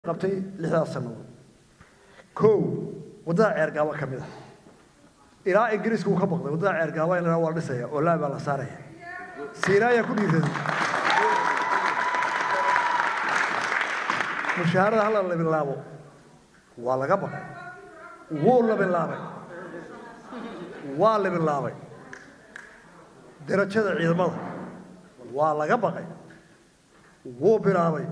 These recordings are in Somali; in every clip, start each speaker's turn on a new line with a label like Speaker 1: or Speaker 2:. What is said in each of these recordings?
Speaker 1: qabtay lixdaas sannadood kow waddada ceergaaba ka mid ah ilaa ingiriiska uu ka baqday waddada ceergaaba in la waa la dhisaya oo laabaa la saaraya siinaayaa ku dhiiraday mushaharada hala la bilaabo waa laga baqay wuu la bilaabay waa la bilaabay darajada ciidamada waa laga baqay wuu bilaabay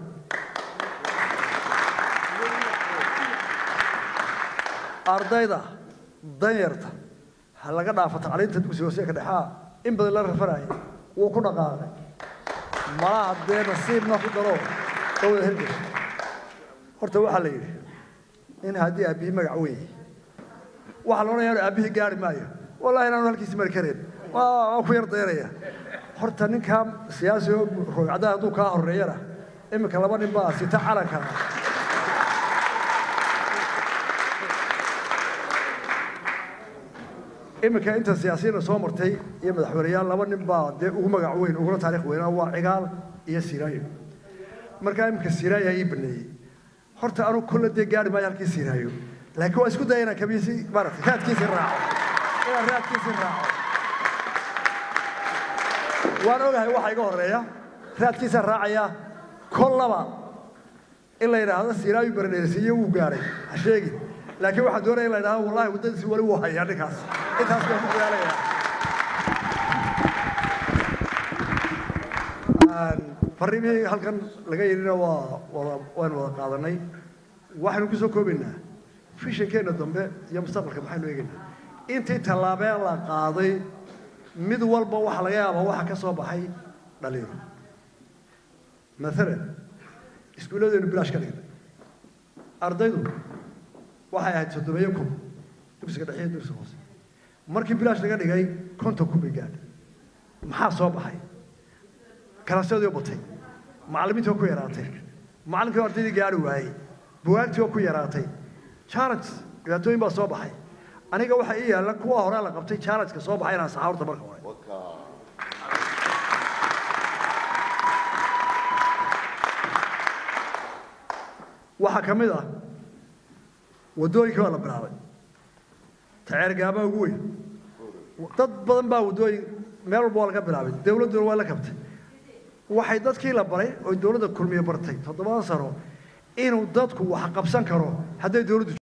Speaker 1: ardayda danyarta ha laga dhaafo tacliinta dugsiga hoose ka dhexaa in badan la rafanaya wuu ku dhaqaaqay malaha dee nasiibna ku daro dawda hergesh horta waxaa la yidhi in haddii aabbihii magac weeye waxaa la odhanaya aabbihii gaari maayo wallahi inaanu halkiisi mari kareen waa ku yar dayraya horta ninkaa siyaasi oo roogcadaha hadduu kaa horeeyana iminka laba nin baa sita calanka iminka inta siyaasiyiina soo martay iyo madaxweyneyaal laba nin baa dee ugu magac weyn uguna taarikh weynaa waa cigaal iyo siraayo markaa iminka siraayaa ii baneeyey horta anu kolle dee gaari maayo halkii siraayo laakiin waa isku daya inaan kabiisi maaragtay raadkiisii raaco inaan raadkiisii raaco waan ogahay waxa iga horeeya raadkiisaan raacayaa kollaba in la yidhaahdo siraayu baradheersiiyo wuu gaaray ha sheegin laakiin waxaan doonaya in la yidhahdo wallahi waddadiisi wali wuu hayaa ninkaas intaas baan ku dadaalayaa farriimihii halkan laga yidhina waa wada waynu wada qaadanay waxaynu ku soo koobaynaa fishankeenna dambe iyo mustaqbalka maxaynu eegaynaa intii tallaabeen la qaaday mid walba waxa laga yaabaa waxa ka soo baxay dhalinyaro maalan iskuulladeenu bilaash ka dhignay ardaydu waxay ahayd soddomeeyo kun dugsiga dhexe iyo dugsiga hoose markii bilaash laga dhigay konton kun bay gaadhay maxaa soo baxay kalasyadii oo batay macallimiintii oo ku yaraatay macallinkii oo ardaydii gaari waayey bugaagtii oo ku yaraatay challenge dhibaatooyin baa soo baxay aniga waxa ii yaalla kuwa hore la qabtay challenge-ka soo baxay inaan saxa horta marka hore waxaa ka mid ah waddooyinkii baa la bilaabay taceergaabaa ugu weyn dad badan baa waddooyin meel walba waa laga bilaabay dawladduna waa la kabtay waxay dadkii la baray oo dawladda kulmiye bartay toddobadan sano inuu dadku wax qabsan karo hadday dawladdu